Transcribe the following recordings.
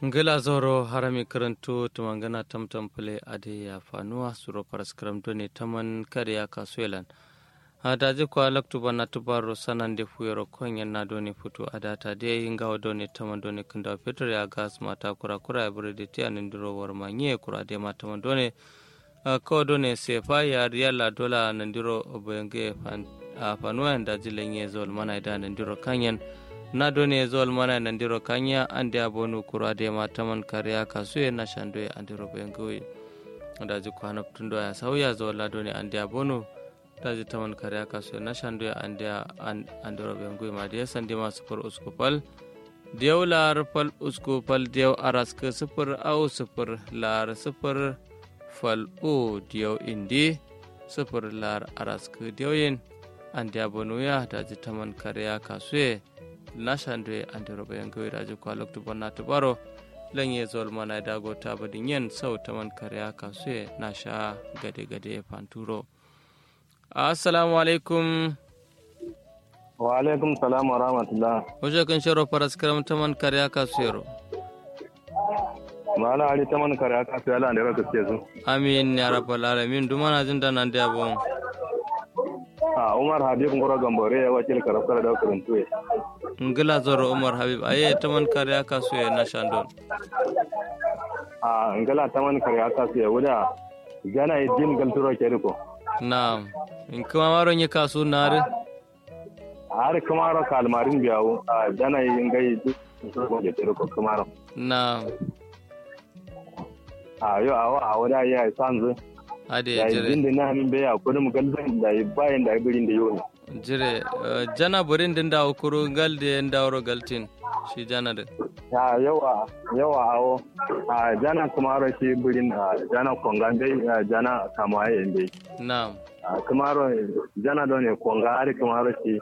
ngila zoro harami karanto tumangana tamtam pule ade ya fanuwa suro paraskram doni taman kare ya kasuelan adaji kwa laktu bana tubaro sanan de fuyoro konyen na doni futu adata de ingawa doni taman doni kunda peter ya gas mata kura kura ya burede ti anindiro war manye kura de mata man doni ko doni sefa ya riyala dola nandiro obenge fanuwa da jilenye zol mana ida nandiro kanyen na doni zol mana nandiro kanya ande abonu kura de mataman kariya kasuye na shandoye andiro bengoyi daji kwana tundo ya sauya zol la doni ande abonu daji taman kariya kasuye na shandoye ande andiro bengoyi ma de sandi ma sufur uskupal diyaw lar fal uskupal diyaw araska sufur au sufur lar sufur fal o diyaw indi sufur lar araska diyaw ande abonu ya daji taman kariya kasuye nashandwe ande roɓe en gawiraji ko loktu bonnatu ɓaro lenye zol mana e dago tabadi yen saw taman kariya kasue nasha gade gade e panturo assalamu aleykum wa alaikum salam wa rahmatullah ojo kan shoro paras karam taman kariya kasuyero mala ali taman kariya kasue ala ande raka kesu amin ya rabbal alamin dumana jinda nande abon a umar habib ngoro gambore ya wakil karafkar da kuruntuwe ngila zoro umar habib aye taman kariya kasue nashandon a ngala taman kariya kasue wuda gana e din galturo keriko naam in kuma maro nye kasu nare har kamaro kalmarin biyawo a gana e ngai galturo keriko kamaro naam a yo awa a wuda ya sanzu ade ya jire din da na min beya kudum galban da bayan da birin da yoni jire eh, jana borin din da ukuru galde ndawro galtin shi jana de ya yawa yawa awo a jana kamaro shi birin a jana kongan dai a jana kamaye dai naam a kamaro jana do ne konga ari kamaro shi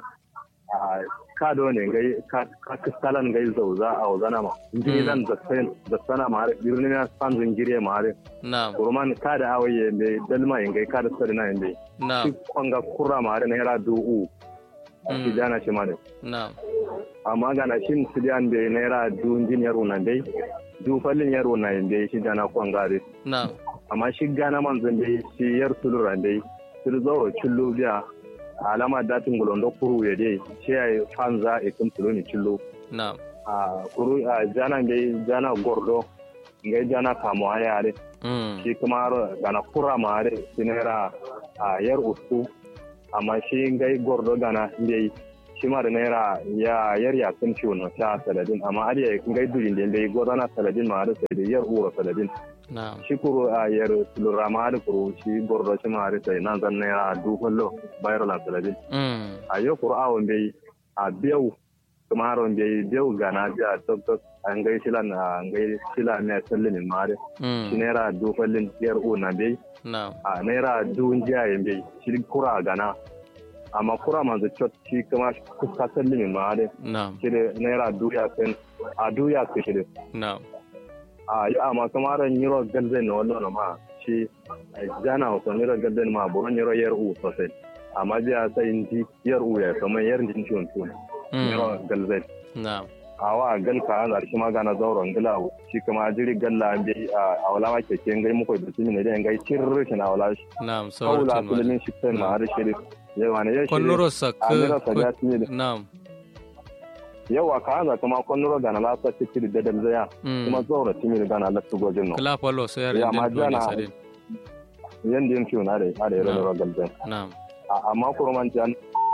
a ka do ne gai ka ka kalan gai zauza a wazana ma jini dan da sen da sana ma har birnin ya san zingire ma har naam kurman ka da awaye ne dalma in gai ka da sari na inde shi naam konga kurra ma har ne ra du'u shi jana shi ma ne naam amma ga na shin su da ne naira du jin yaro nan dai du fallin yaro nan dai shi jana konga dai naam amma shi gana manzan dai shi yar sulura dai sul zo cillo biya alama datin gulondo kuru ya dai shi ya fanza e kun tulo ni cillo naam a kuru a jana dai jana gordo ngai jana kamo ayare mm shi kuma gana kura mare sinera a yar ustu amma shi ngai gordo gana dai shi ma da naira ya yar ya kun ciwo no ta saladin amma ariya ngai durin dai dai godana saladin ma da sai da yar uro saladin naam shi kuro a yar tulura ma da kuro shi gordo shi ma da sai nan zan naira du kullo bayar la saladin mm a yo kuro awon bai a biyau kuma haron bai biyau gana biya tok tok an gai shilan an gai shila ne sallin ma da shi mm naira du kullin yar u na bai naam a naira du jiya yin bai shi kura gana amma kura ma zai cot shi kuma kuka sallin ma da naam shi da naira du ya sen a du ya su shi da naam a yi amma kamar nyiro galden na wannan ma shi jana ko nyiro galden ma bo nyiro yer u sosai amma biya sai inji yer u ya kamar yer din ciwon ciwon nyiro mm galden naam awa gal ka an shi ma gana zauron gila shi kuma jiri galla an bi a wala ma keke ngai muko da tumi ne dai ngai cirri shi na wala shi naam kaula sawartin ma kullun shi tan ma har shi yawa ne ya shi konnuro sakka a mira sa ya tumi naam yawa ka an kuma konnuro gana la sa cikiri da dal zaya kuma mm zauron tumi gana la tugo jinno kala palo so yar Ya, din ma dole jana- sadin yanda yin ciwo na da ya da yaro Na'am. galden naam amma kuma man jan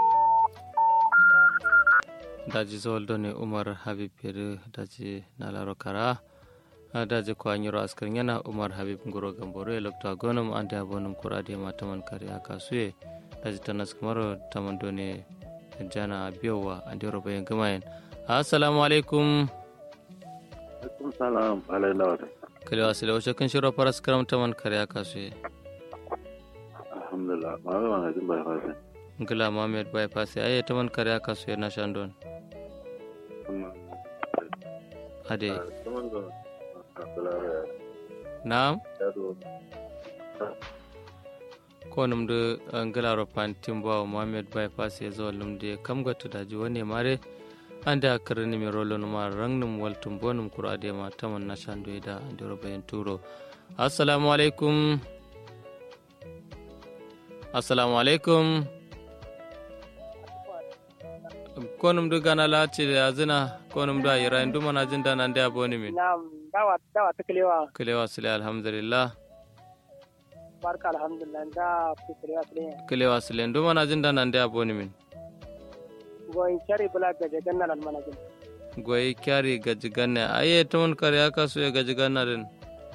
daji zoldo ne umar habib yeri daji nalaro kara ha daji ko anyiro askar yana umar habib ngoro gamboro e lokto agonum ande abonum kurade ma taman kare aka suye daji tanas kamaro taman done jana biyowa ande roba yen gamayen assalamu alaikum Alaikum salam alai lawata. kale wasile wace kan shiro paras karam taman kare aka suye Alhamdulillah. Ma ga wani jin bai fasa. ngila mohamed bypass aye taman kare aka suye na shandon Kuma ade kuma ga kasalara na'am ya zo. ko numde ngilaro pantin bawo mohamed bypass e zo lumde kam gotto daji woni mare ande akarani mi rolo numa rangnum waltum bonum kura de ma taman na shandu da andiro bayan turo assalamu alaikum assalamu alaikum konum du gana lati da yazina konum da yira indu mana jin da nan da boni min Na'am, dawa dawa ta kalewa. kilewa sile alhamdulillah Barka alhamdulillah da ku kalewa ne. kilewa sile indu mana jin da nan da boni min Goyin shari bula ga jagan nan manajin. goyi kyari gaji ganne aye tumun kare aka so ya gaji ganna din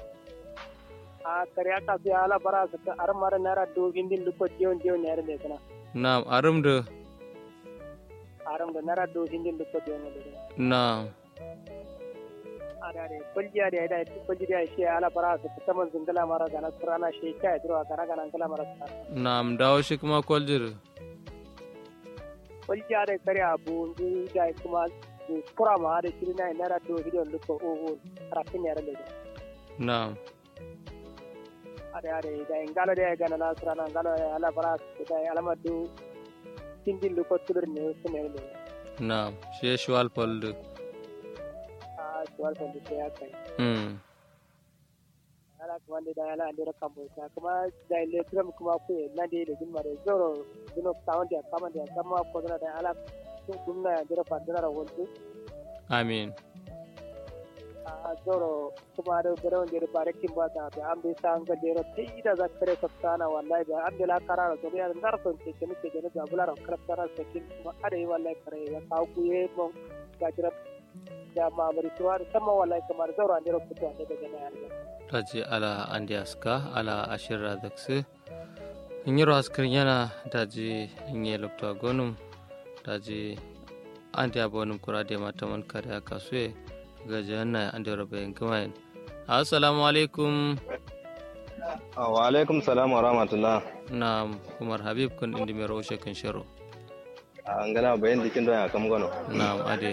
A kare aka su ala bara su ta ar mara nara do hindin luko diyon diyon ne ne kana. na'am arum da Aram da nara do hindin luko diyon ne kana. na'am Ada da kuljiya da da kulji da shi ala bara su ta man zingala mara gana surana shi kai dro kana kana kala mara. na'am dawo shi kuma kwaljir Kuljiya da kare abu ndu da kuma kura ma da shi na nara do hindin luko o o rafin ne ne. na'am ಅದೇ ಅದೇ ಈಗ ಇಂಗಾಲದೇ ಗಣ ನಾಸ್ರಾನ ಅಂಗಾಲ ಎಲ್ಲ ಬರ ಇದೆ ಅಲಮದ್ದು ಹಿಂದಿಲ್ಲು ಕೊತ್ತುದ್ರು ನೀವು ಸುಮ್ಮನೆ na'am shi ya shi walfaldu ಆ ಸುವಲ್ ಬಂದಿದ್ದೆ ಯಾಕೆ hmm ala wanda da ala andira kambo ta kuma da ile turam kuma ku na da ile jin mare zoro dino tawon da kama da kama ko da ala sun kunna andira pandira ra wontu amin a zoro kuma da garon da bare kin ba ta da an bi san ga dero ti da za kare ka sana wallahi da an la karara to ya ndar son ce ke nake da ga bulara karara ta kin kuma ada yi wallahi kare ya kawo ku ye mon ga jira da mamari tuwa sama wallahi kamar zoro andira fito da daga na yarda taji ala andi aska ala ashirra dakse nyiro askar yana daji nye lokto gonum daji andi abonum kurade mataman kare aka suye gaji yana andi robe ngamain assalamu alaikum wa alaikum salam wa rahmatullah na umar habib kun indi mero ushe kan shiro an gana bayan dikin don ya kam gano na ade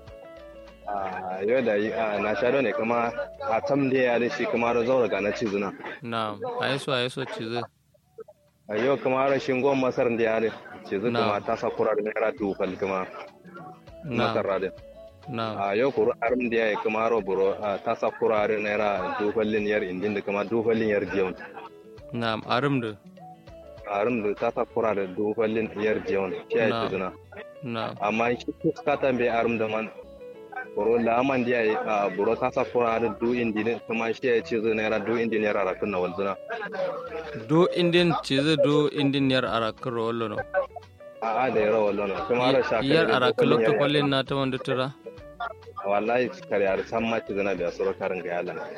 a yau da na sha ne kuma a tam da ya da shi kuma da zaura ga na cizuna na ayeso ayeso chize a yau kuma rashin gwan masar da ya da cizu Na. kuma ta sa kura da naira tukal kuma na masar da na a yau kuru arim da ya yi kuma ro buro a ta sa kura da naira tukallin yar indin da kuma tukallin yar jiyon na arum da arim da ta sa kura da tukallin yar jiyon shi ya yi Na. cizuna na amma shi kuskata bai arim da man buro laman da ya yi a buro ta sa kura da du indin kuma shi ya yi cizu naira du indin yar arakun na walzuna do indin chize do indin yar arakar wallo no a'a da yara wallo na kuma ra shakari yar da arakar tukallin lokto yar- kwallin na ta wanda tura wallahi kare ar san ma ci zana da suru karin ga yalan